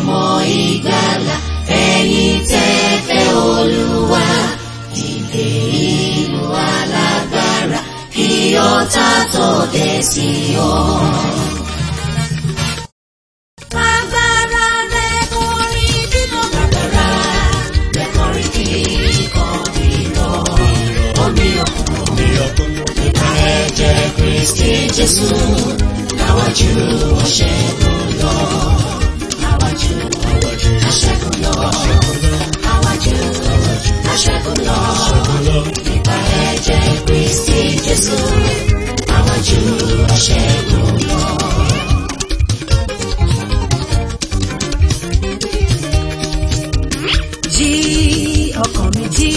ọmọ ìgbàlà ẹ̀yin tẹ́ fẹ́ olúwa dìde ìlú alágbára kí ọ̀tá tó dé sí ọ. Agbára rẹ̀ kọrin bínú bàbàrà rẹ̀ kọrin kíkọ́ bínú omi òkun nípa ẹ̀jẹ̀ Kristi Jésù láwájú ọ̀ṣẹ́gun lọ. Láwájú aṣẹ́gun lọ. Láwájú aṣẹ́gun lọ. Nípa ẹ̀jẹ̀ Kristi Jésù láwájú ọ̀ṣẹ́gun lọ. jí ọkàn mi jí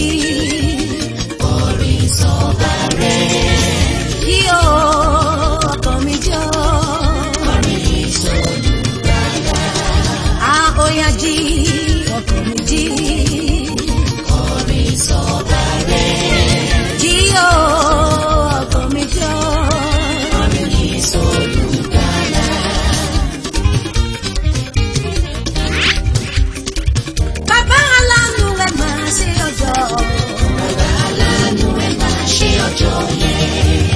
Orin sọ̀bà rẹ̀. jí o ọkàn mi jọ Orin sọ̀lùgbàlà. a ó yá jí ọkàn mi jí Orin sọ̀bà rẹ̀. jí o ọkàn mi jọ Orin sọ̀lùgbàlà. bàbá aláàánú rẹ máa ṣe ọjọ́ Bàbá aláàánú ẹ máa ṣe ọjọ́ yẹn.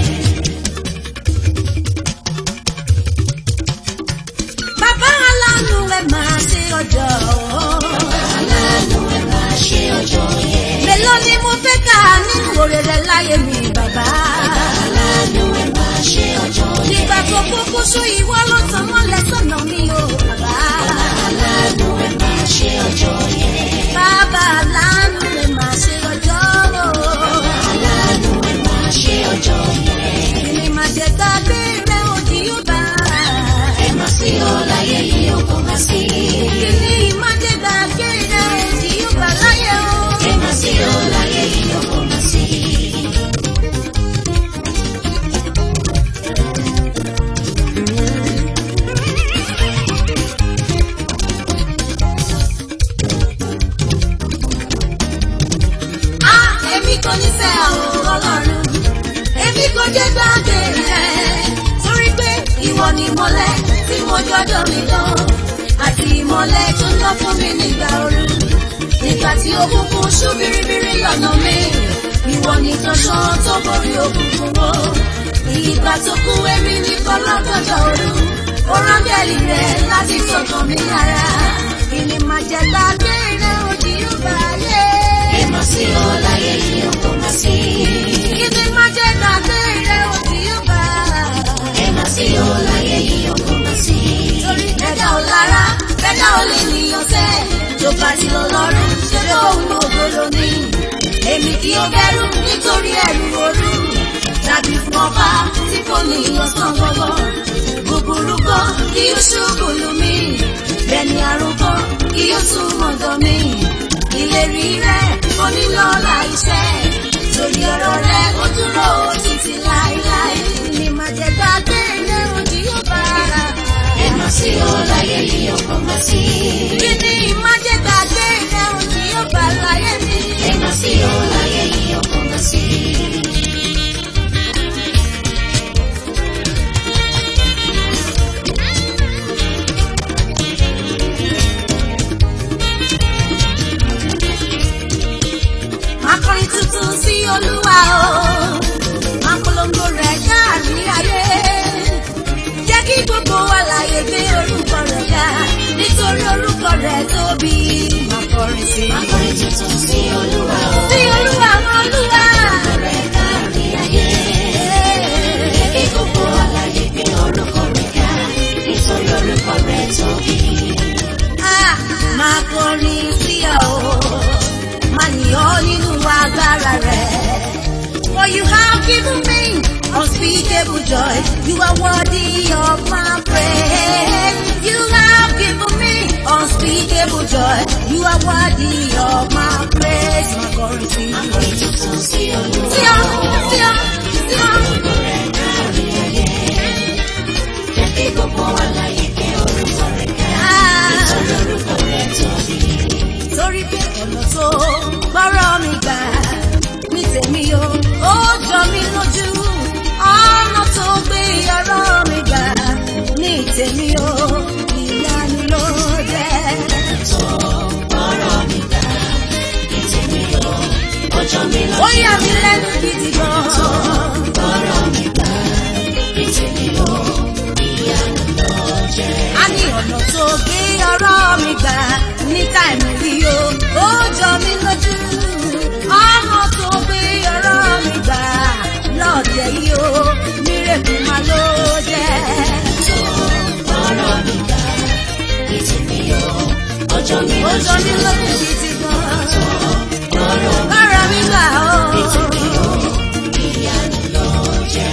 bàbá aláàánú rẹ máa ṣe ọjọ́ Bàbá aláàánú ẹ máa ṣe ọjọ́ yẹn. mélòó ni mo fẹ́ kà nínú oore rẹ láyé mi bàbá. Bàbá aláàánú ẹ máa ṣe ọjọ́ yẹn. nígbà tó kókó sọ ìwọ ló tàn mọ́lẹ̀ sọ́nà mi o bàbá. Bàbá aláàánú ẹ máa ṣe ọjọ́ yẹn. bàbá aláàánú rẹ̀ máa ṣe ọjọ́ o. Bàbá aláàánú ẹ máa ṣe ọjọ́ yẹn. èmi máa jẹ gbàgbé rẹ̀ òdì yóò bá. Ẹ má sí ọ láyé yìí ó kò má sí. kìíní máa jẹ gbàgbé rẹ̀ òdì yóò bá láyé o. Ẹ má sí ọ láyé yìí ó kò má sí. a èmi kò ní fẹ́ àwọn ọlọ́run. èmi kò jẹ gbàgbé rẹ̀. torí pé ìwọ ni ìmọ́lẹ̀ tí mo jọjọ́ mi dán. àti ìmọ́lẹ̀ tó ń lọ fún mi nígbà ooru. nígbà tí òkùnkùn ṣú biribiri lọ́nà mi. ìwọ ni tọ́ṣán tó borí òkùnkùn wo. ìgbà tó kú èmi ní kọ́lọ́gọ́dọ̀ ooru. ó rán bẹ́ẹ̀lì rẹ̀ láti tọkàn mi lára. ìní máa jẹ gbàgbé rẹ̀ òdì yóò bá yé. Ẹ má sí ọ láyé yìí ó kò má sí. ìní máa jẹ gbàgbé rẹ̀ òdì yóò bá. Ẹ má sí ọ láyé yìí ó kò má sí. torí ẹ̀dá ò lára ẹ̀dá ò lè níyàn sẹ́ tó bá ti lọ lọ́rùn ṣe lóhun ògbóló ní. èmi kì í bẹ̀rù nítorí ẹ̀rù òru tàbí fún ọba tí kò ní ìyọ̀sán gbọ́gbọ́. búburú kan kí ó ṣubú lù mí bẹ́ẹ̀ni àrùn kan kí ó tún mọ̀dọ̀ mi. ìlérí rẹ̀ onílọ́lá iṣẹ́ torí ọ̀rọ̀ rẹ̀ ó dúró títí láéláé ní màjẹ̀ gbàgbé ilé òdì yóò bá ara. Ẹ má sí ọ láyé yìí ó kò má sí. kí ni ìmájẹ̀ gbàgbé ilé òdì yóò bá láyé mi. Ẹ má sí ọ láyé yìí ó kò má sí. akọrin tuntun sí olúwa o apolongo rẹ̀ káàkiri ayé jẹ́ kí gbogbo àlàyé gbé orúkọ rẹ̀ ga nítorí orúkọ rẹ̀ tóbi akọrin sí. Akọrin tuntun sí Olúwa o. sí olúwa àwọn olúwa. Rẹ̀ kárí ayé. Kí gbogbo àlàyé gbé orúkọ rẹ̀ ga. Nítorí orúkọ rẹ̀ tóbi. Ah, máa kọrin sí ọ o máa yìn ọ́ nínú agbára rẹ̀. For you have given me unspeakable joy. You are worthy of my praise. You have given me unspeakable joy. You are worthy of my praise. Máa kọrin sí ọ. Akọrin tuntun sí Olúwa Sí ọ, sí ọ, sí ọ. Orúkọ rẹ̀ kárí ayé. Jẹ́ kí gbogbo àlàyé gbé orúkọ rẹ̀ ga. Ah. Nítorí orúkọ rẹ̀ tóbi. torí pé ọ̀nà tó gbọ́rọ̀ mi gbà ní tèmi o ó jọ mí lójú ọ̀nà tó gbé ọ̀rọ̀ mi gbà ní tèmi o ìyanu ló jẹ́. ọjọ́ mi lọ. ó yà mí lẹ́nu gidi gan. Ọ̀rọ̀ mi gbà ní tèmi o, ìyanu ló jẹ́. a ní ọ̀nà tó gbé ọ̀rọ̀ mi gbà ní táìmù yìí o ó jọ mí lójú ọ̀nà tó gbé ọ̀rọ̀ mi gbà lọ́ọ̀dẹ̀ yìí o mírèkù máa ló jẹ́. Ọ̀rọ̀ mi gbà ní tèmi o, ọjọ́ mi ó lọ. jọ mí lójú gidi gan. Ọ̀rọ̀ ọ̀rọ̀ mi gbà o. mi tèmi o, ìyanu ló jẹ́.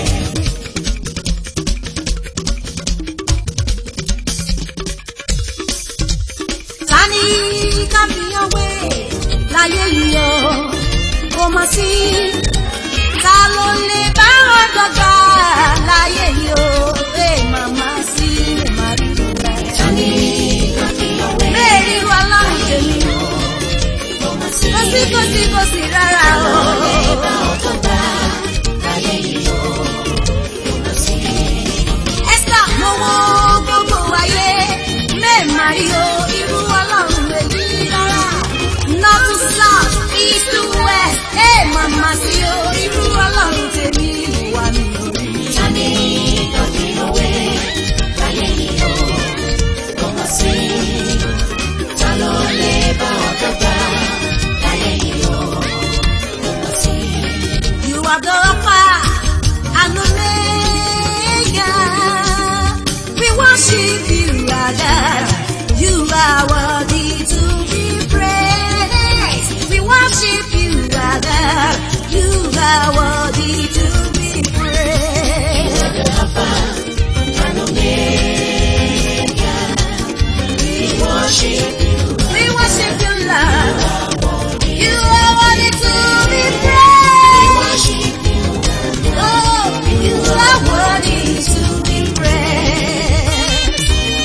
ta ni káfíyàn wé láyé yìí o kò mọ̀ sí ta ló lè bá wọn dọ́gba láyé yìí o ẹ màmá sí ẹ má rí rẹ. Tani káfíńwé bẹ́ẹ̀ rí wa lọ́rùn tèmi kò mọ̀ sí. kò sí kò sí kò sí rárá o. Ìbá ọ̀tọ̀ gbà láyé yìí o, kò mọ̀ sí. ẹ́sà mo wo gbogbo ayé mẹ́ẹ̀mà rí o irú ọlọ́run èyí rárá. north to south east to west ẹ màmá sí o irú ọlọ́run tèmi wà mí orí. Tani káfíńwé láyé yìí o, kò mọ̀ sí. Ta ló lè bá ọ̀tọ̀ gbà láyé yìí o, kò mọ̀ sí. You are the Alpha and Omega. We worship you, our God. You are worthy to be praised. We worship you, our God. You are worthy to be praised. Alpha and Omega, we worship you. We worship you, Lord. You are worthy to be We praised. worship you. Oh, you are worthy to be praised.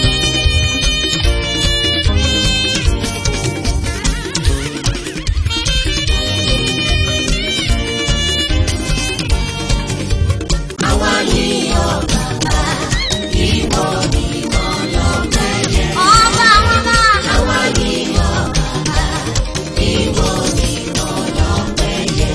Àwa yìí ọ̀gá, ìwọ ni mo lọ bẹ̀yẹ. Ọba ọba, Àwa yìí ọ̀gá, ìwọ ni mo lọ bẹ̀yẹ.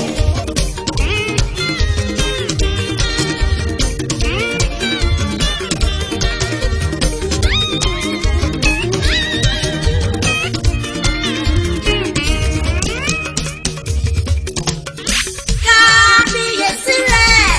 kábíyèsí rẹ̀,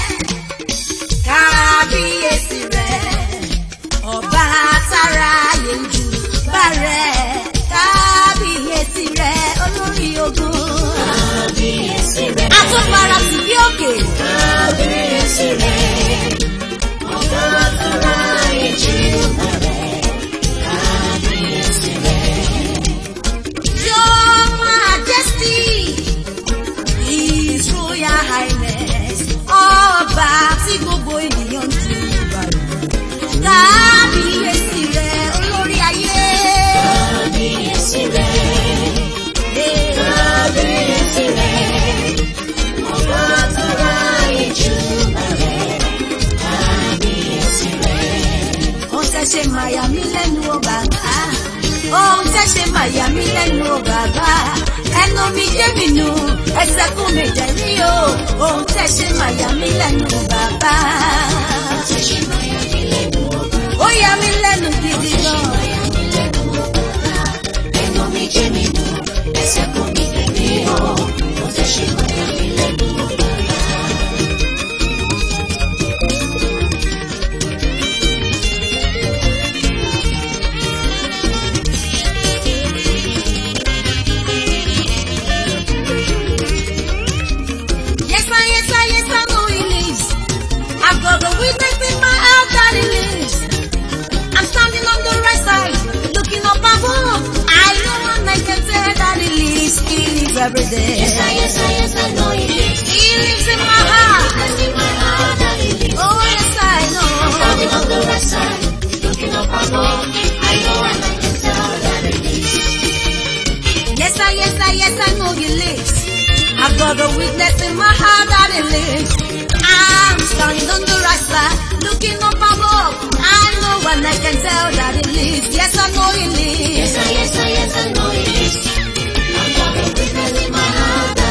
kábíyèsí rẹ̀, ọba tára yẹnjú bá rẹ̀, kábíyèsí rẹ̀, olórí ogun. Kábíyèsí rẹ̀, Àtúnfara sí bí òkè, kábíyèsí rẹ̀, ọba tó ra ìjì bẹ̀rẹ̀. Kábíyèsí rẹ̀, your majesty, his royal highness, ọba tí gbogbo ènìyàn ń ju ìbàdàn. Kábíyèsí rẹ̀, olórí ayé. kábíyèsí rẹ̀, Hey. kábíyèsí rẹ̀, ọba tó ra ìjì bẹ̀rẹ̀. Kábíyèsí rẹ̀. Ohun tẹ́ ṣe máa yà mí lẹ́nu o bàbá. Ohun tẹ́ ṣe máa yà mí lẹ́nu o bàbá. Ẹnu mi jẹ́ mi nù, ẹsẹ̀ kún mi jẹ̀ ní o. Ohun tẹ́ ṣe máa yà mí lẹ́nu o bàbá. Ó yà mí lẹ́nu gidi gan. Yes, I, yes, I, yes, I know he lives. I've got the witness in my heart that he lives. I'm standing on the right side, looking up above. I know and I can tell that he lives. He lives every day. He lives in my heart. Oh, yes, I know. Yes, I, yes, I, yes, I know he lives. I've got a witness in my heart that he lives. I'm standing on the right side, looking up above. I know and I can tell that he lives. Yes, I know he lives. Yes, I, yes, I, yes, I know it is. I've got a witness in my heart that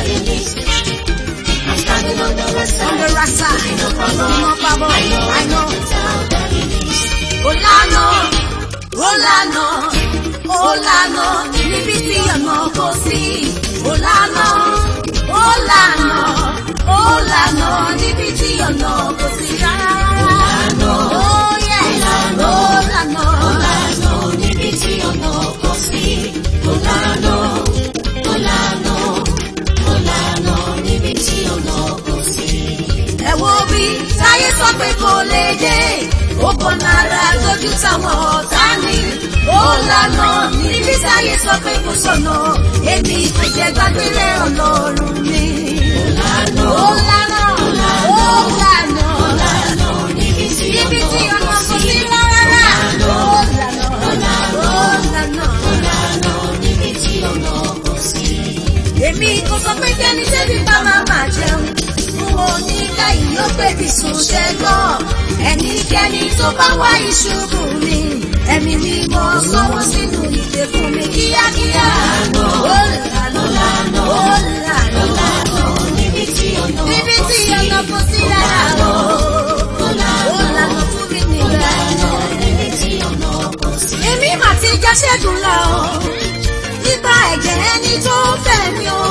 on the right side. no problem. No problem. I know, I know. how that it is. Ó lànà, ó lànà, ó lànà, níbi tí ọ̀nà kò sí. Ó lànà, ó lànà, ó lànà, níbi tí ọ̀nà kò sí rárá. lànà, Ó yẹ, ó lànà, Ó lànà níbi tí ọ̀nà kò sí. Ó lànà, ó lànà, ó lànà níbi tí ọ̀nà kò sí. ẹ wo bí táyé sọ pé kò lè dé ó kọ náírà lójú táwọn ọ̀tá ní ó lànà níbi táyé sọ pé kò sọ̀nà èmi kò jẹ́ gbàgbére ọlọ́run mi. Ó lànà, ó lànà ó lànà lànà níbi tí níbi tí ọ̀nà ọ̀nà kò kò sí. sí rárá. ó lànà ó lànà. Ó lànà níbi tí ọ̀nà kò sí. èmi kò sọ pé kẹ́ni tẹ́bí bá máa máa jẹun fún oníkà yìí ó gbèbí sùn ṣẹ́gbọ́n ẹnikẹ́ni tó bá wá ìṣubú mi ẹ̀mí mi mọ sọ́wọ́ sínú ìdè fún mi kíákíá ó lànà ó lànà Ó lànà níbi tí ọ̀nà níbi kò tí sí. ọ̀nà kò sí rárá o Ó ó lànà, lànà fún mi ó lànà níbẹ̀. níbi tí ọ̀nà kò sí. èmi mà ti já ṣẹ́gun lọ nípa ẹ̀jẹ̀ ẹni tó fẹ́ mi o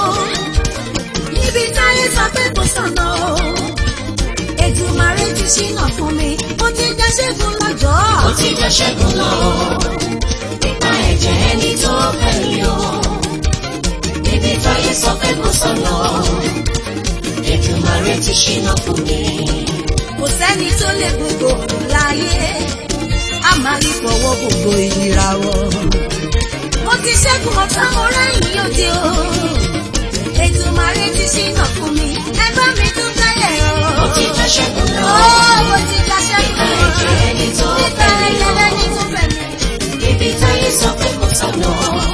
níbi táyé sọ pé kò sọ̀nà o Èdùmàrè ti ṣínà fún mi ó ti já ṣẹ́gun lọ́jọ́ Ó ti jẹ́ ṣẹ́gun lọ. Nípa ẹ̀jẹ̀ ẹni tó fẹ́ mi o. Níbi táyé sọ pé kò sọ̀nà. Èdùmàrè ti ṣínà fún mi. kò sẹ́ni tó lè gbogbo láyé a máa rí fọwọ́ gbogbo ìràwọ̀ mo ti ṣẹ́gun ọ̀tá mo rẹ́yìn òde o Èdùmàrè ti ṣínà fún mi ẹgbẹ́ mi tún tẹ́lẹ̀ o. Ó ti jẹ́ ṣẹ́gun lọ. Ó ti já Nípa ṣẹ́gun ẹ̀jẹ̀ ẹni tó nípa fẹ́ mi o. ẹ̀jẹ̀ ẹni tó fẹ́ mi. Níbi táyé sọ pé kò sọ̀nà.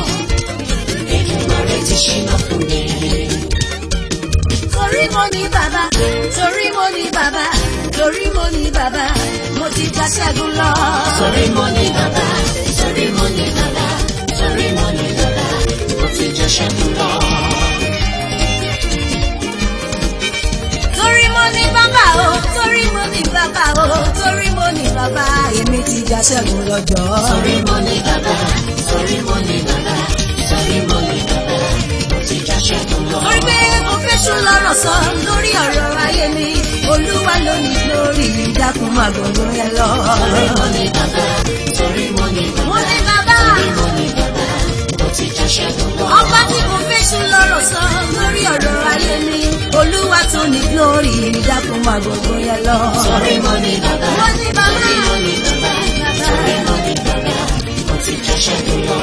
Èdùmàrè ti ṣínà fún mi. torí mo ní bàbá torí mo ní bàbá torí mo ní bàbá mo ti já ṣẹ́gun lọ. Torí mo ní bàbá, torí mo ní bàbá, torí mo ní bàbá, ó ti jẹ́ ṣẹ́gun lọ. torí mo ní bàbá o torí mo ní bàbá o torí mo ní bàbá èmi ti já ṣẹ́gun lọ́jọ́. Torí mo ní bàbá, torí mo ní bàbá, torí mo ní bàbá, ó ti já ṣẹ́gun lọ. torí pé mo fẹ́ sùn lọ́rọ̀ sọ lórí ọ̀rọ̀ ayé mi olúwa ló ní lórí ìdákun àgbọ̀ngàn yẹn lọ. Torí mo ní bàbá, torí mo ní mo bàbá, ní bàbá. torí mo ní bàbá, ó ti já ṣẹ́gun lọ. ọba tí kò fẹ́sùn lọ́rọ̀ sọ lórí ọ̀rọ̀ ayé mi olúwa tó ní glory dákun máa gbogbo yẹn lọ. Torí mo ní bàbá, Mo ní bàbá. torí mo ní bàbá, torí mo ní bàbá, ó ti já ṣẹ́gun lọ.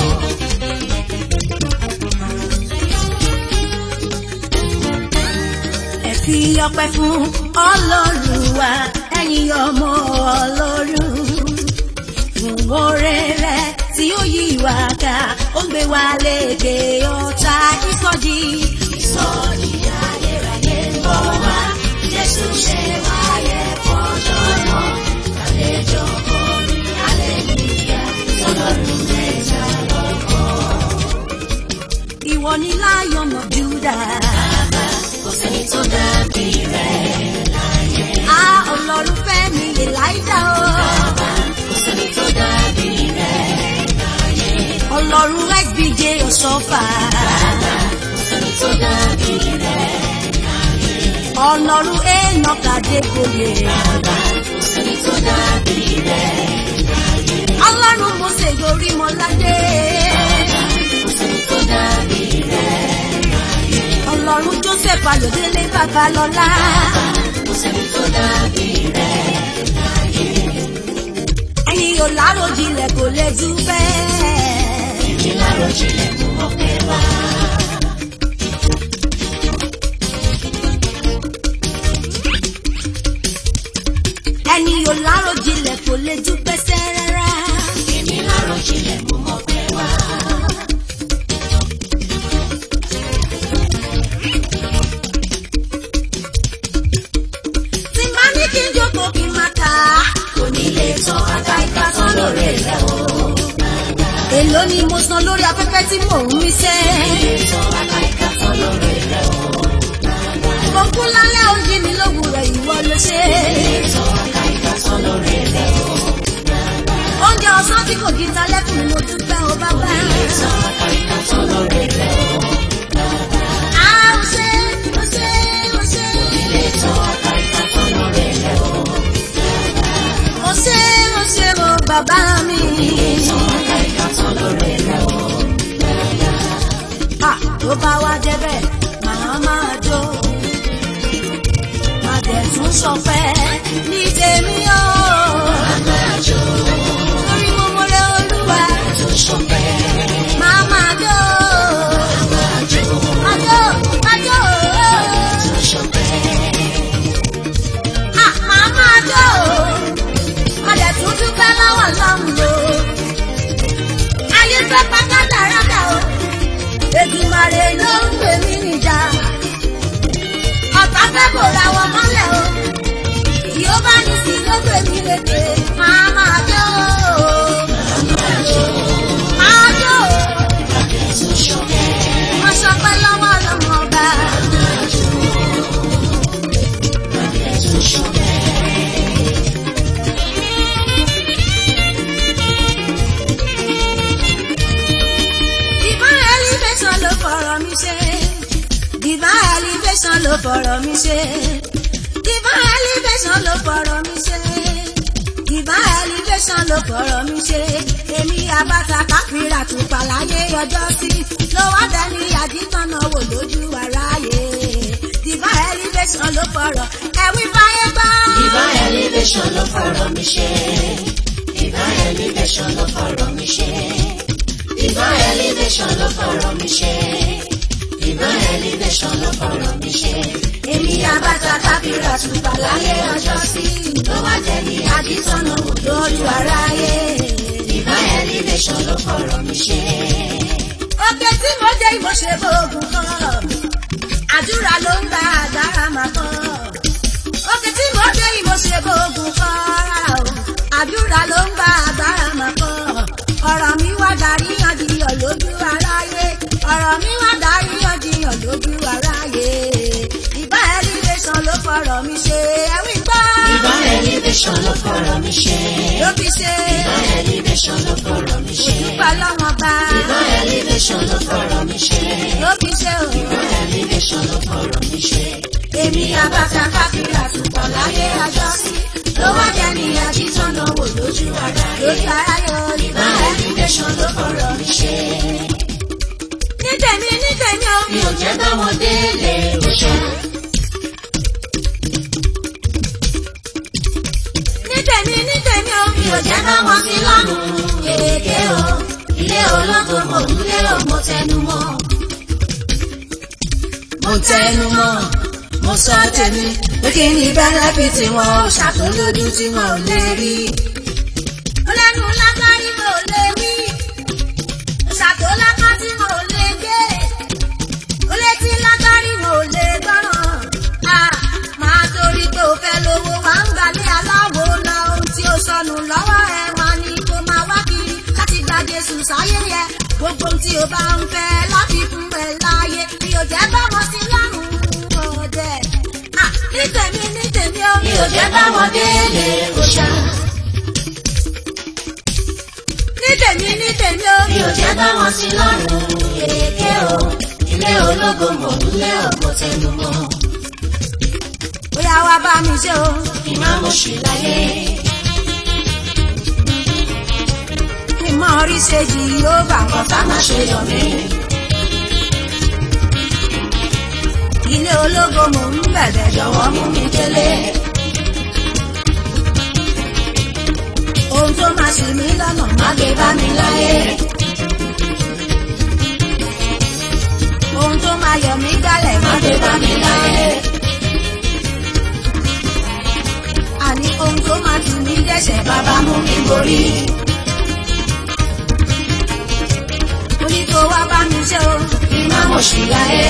ẹ fi ọpẹ́ fún ọlọ́run wa ẹ̀yin ọmọ ọlọ́run fún oore rẹ̀ tí ó yí wa ká ó gbé wa lékè ọ̀tá ìsọjí. ìsọjí ayérayé ń bọ̀ wá jésù ṣe wáyé fọjọ́ náà àlejò kọrin aleluya ọlọ́run mẹ́ta lọ́kọ̀. ìwọ ni lion of judah. Kò sẹ́ni tó dàbí rẹ̀ láyé. a ọlọ́run fẹ́ mi elijah o. Kò sẹ́ni tó dàbí rẹ̀ láyé. ọlọ́run sbj ọ̀ṣọ́fà. Kò sẹ́ni tó dàbí rẹ̀ láyé. ọlọ́run enoch adégbòye. Kò sẹ́ni tó dàbí rẹ̀ láyé. ọlọ́run mose yorí mọ́ládé. Kò sẹ́ni tó dàbí rẹ̀ láyé. ọlọ́run joseph ayọ̀délé babalọ́lá. Kò sẹ́ni tó dàbí rẹ̀ láyé. ẹ̀yin ò láròjinlẹ̀ kò lè jù bẹ́ẹ̀. Èmi láròjinlẹ̀ mú ọpẹ́ wá. ẹ̀yin ò láròjinlẹ̀ kò lè jù pẹ́sẹ́ rárá. Èmi láròjinlẹ̀ mú ọpẹ́ wá. tí máa ní kí n jókòó kí n máa kà á. Onílé tán àgbà ìbátan lórí rẹ̀ o. èló ni mo san lórí afẹ́fẹ́ tí mò ń mí sẹ́. Onílé tán àgbà ìbátan lórí rẹ̀ o. mo kú lálẹ́ òjì mi bá wá débẹ̀ màá máa jó má dẹ̀ tún sọpẹ́ ní tèmi o. Àmàjò, torí mo mọ̀rẹ́ olúwa tó ṣọpẹ́. màá máa jó Àmàjò, máa jó máa jó tó ṣọpẹ́. Ah, màá máa jó má dẹ̀ tún dúpẹ́ lọ́wọ́ lọ́hùn o. ayé fẹ́ pátá dáradá o Èdùmàrè ló ń pè mí níjà ọ̀tá fẹ́ kó ra wọn mọ́lẹ̀ o yóò bá ní sí ló pè mí lédè máa máa jó máa jó Tó ṣọpẹ́. mo sọpẹ́ lọ́wọ́ lọ́mọ ọba Tó ṣọpẹ́. divine elevation ló fọ̀rọ̀ mi ṣe divine elevation ló fọ̀rọ̀ mi ṣe divine elevation ló fọ̀rọ̀ mi ṣe divine elevation ló fọ̀rọ̀ mi ṣe èmi abata káfíńrà tún pàláyé ọjọ́ sí ló wá dání àdìtànà wò lójú aráyé divine elevation ló fọ̀rọ̀ ẹ̀wí fáyé gbọ́. Divine elevation ló fọ̀rọ̀ mi ṣe. Divine elevation ló fọ̀rọ̀ mi ṣe. Divine elevation ló fọ̀rọ̀ mi ṣe. Divine elevation ló fọ̀rọ̀ mi ṣe. èmi abata káfíńrà tún pàláyé ọjọ́ sí ló wá dání àdìtànà wò lójú aráyé. Divine elevation ló fọ̀rọ̀ mi ṣe. Òkè tí mo dé ìmọ̀ ṣe bóògùn kan. Àdúrà ló ń gba àgbára máa kọ́. Òkè tí mo dé ìmọ̀ ṣe bóògùn kan. rárá o. Àdúrà ló ń gba àgbára máa kọ́. Ọ̀rọ̀ mi wá darí yànjiyàn lójú aráyé. Ọ̀rọ̀ mi wá darí yànjiyàn lójú aráyé. Ìbá elevation ló fọ̀rọ̀ mi ṣe. Ẹ̀wí gbọ́. Divine elevation ló fọ̀rọ̀ mi ṣe. Ló fi ṣe. Divine elevation ló fọ̀rọ̀ mi ṣe. Òtúpa lọ́wọ́n bá. Divine elevation ló fọ̀rọ̀ mi ṣe. Ló fi ṣe o. Divine elevation ló fọ̀rọ̀ mi ṣe. èmi abata káfíńrà túpọ̀ láyé ajọ́ sí ló wá jẹ́ ní àjíṣọ́nà wò lójú ara lójú ara yọ nígbà Divine elevation ló fọ̀rọ̀ mi ṣe. ní tèmi ní tèmi o Mi ò jẹ́ báwọn délé òṣà. ní tèmi ní tèmi o Mi ò jẹ́ báwọn sí lọ́rùn kéèké o. Ilé ológo mò ń lé o, mo tẹnu mọ́. mo tẹnu mọ́ mo sọ tèmi pé kí ni bẹ́nẹ́fìtì wọn ò ṣàtúndójú tí wọn ò lè rí. ó lẹ́nu lágbárí mo lè wí ṣàtòlákà tí mo lè gé ó létí lágbárí mo lè gbọ́ràn. a máa torí pé o fẹ́ lówó wá ń gbalẹ̀ aláwo lọ ohun tí ó sọnù lọ́wọ́ ẹ wá ní kó máa wá kiri láti gba Jésù sáyé yẹ gbogbo ohun tí o bá ń fẹ́ láti fún ẹ láyé bí o jẹ́ bá wọn sí lọ́rùn ọ̀dẹ̀. Ah, ní tèmi ní tèmi ó Mi ò jẹ́ báwọn délé òṣà. ní tèmi ní tèmi ó Mi ò jẹ́ báwọn sí lọ́rùn kéèké o. Ilé ológo mò ń lé o, mo tẹnu mọ́. bóyá wá bá mi ṣe o. Ìmọ̀ mo ṣì láyé. kí n mọ orí ṣe jì yóò bà wọ́n Ọ̀tá má ṣe yọ̀ mí. ilé ológo mò ń bẹ̀bẹ̀ jọ̀wọ́ mú mi délé. ohun tó máa ṣì mí lọ́nà má gbé bá mi láyé. ohun tó máa yọ mí gbálẹ̀ má gbé bá mi láyé. àní ohun tó máa tù mí dẹ́sẹ̀ bàbá mú mi borí. mo ní kó wá bá mi ṣe o. Ìmọ̀ mo ṣì láyé.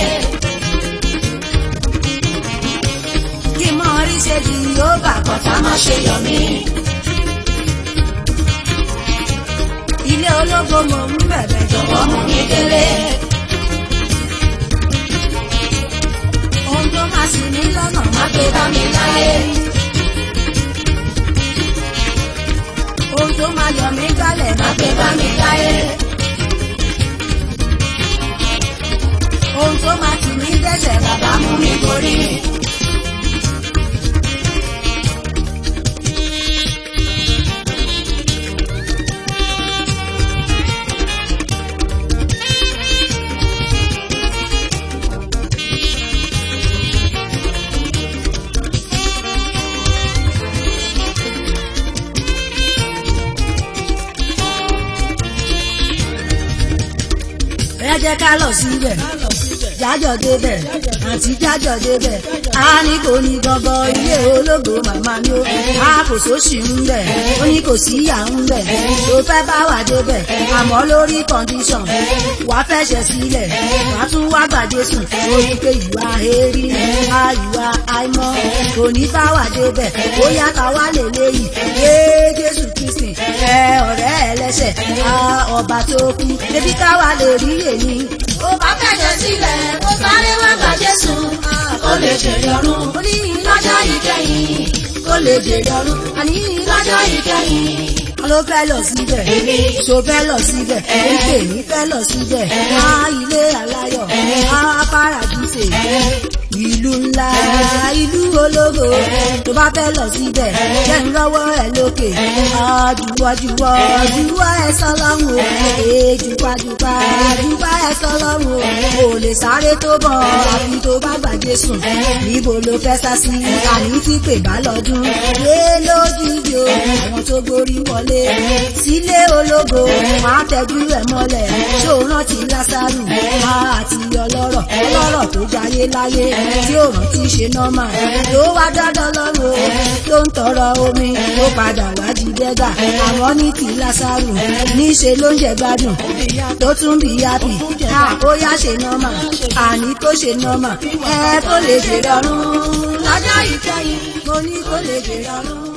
kí n mọ orí ṣe jì yóò bà kọ́ Ọ̀tá má ṣe yọ̀ mí. ilé ológo mò ń bẹ̀bẹ̀ jọ̀wọ́ mú mi délé. ohun tó máa ṣì mí lọ́nà má gbé bá mi láyé. ohun tó máa yọ mí gbálẹ̀ má gbé bá mi láyé. ohun tó máa tì mí dẹ́sẹ̀ bàbá mú mi borí. jẹ́ ká lọ síbẹ̀ jájọ débẹ̀ àti jájọ débẹ̀ a ní kò ní gbọ́ngàn ilé ológo màmá mi ó a kò sóṣì ń bẹ̀ ó ní kò sí ìyá ń bẹ̀ tó fẹ́ bá wà débẹ̀ àmọ́ lórí kọ́ndíṣọ̀n wàá fẹsẹ̀ sílẹ̀ wàá tún wá gbàdé sùn ó ní pé ìwà èrí a ìwà àìmọ́ kò ní bá wà débẹ̀ ó yàtọ̀ wá lè léyìí yé Jésù Kristi ẹ ọ̀rẹ́ ẹlẹ́sẹ̀ a ọba tó kú ebi káwa lè rí èmi ó bá fẹ̀jẹ̀ sílẹ̀ ó sáré wá gba Jésù ó lè jèrè ọ̀run ó ní lọ́jọ́ ìkẹyìn kó lè jèrè ọ̀run àní lọ́jọ́ ìkẹyìn ló fẹ́ lọ síbẹ̀ Èmi. so fẹ́ lọ síbẹ̀ èké ní fẹ́ lọ síbẹ̀ á ilé aláyọ̀ á paradíṣe ìlú ńlá ìlú ológo tó bá fẹ́ lọ síbẹ̀ jẹ́ ń rọ́wọ́ ẹ̀ lókè àjùwọ́jùwọ́ jùwọ́ ẹ̀ sọ́lọ́run o èjùpájùpá jùpá ẹ̀ sọ́lọ́run o kò lè sáré tó bọ̀ àfi tó bá gbàgbé sùn níbo ló fẹ́ sá sí àní pípé bá lọ́dún lé lójijì o àwọn tó gborí wọlé sílé ológo máa tẹ́jú ẹ̀ mọ́lẹ̀ ṣó rántí lásàrù àti ọlọ́rọ̀ ọlọ́rọ̀ tó jayé láyé tí ó rántí ṣe nọ́mà ló wá dandan lọ́rùn o ló ń tọrọ omi ó padà wá di dẹ́gà àwọn ní ti lásàrù níṣe ló ń jẹ gbádùn tó tún bí yápì ó yá ṣe nọ́mà àní kó ṣe nọ́mà ẹ kó lè jèrè ọ̀run lọ́jọ́ ìkẹyìn mo ní kó lè jèrè ọ̀run.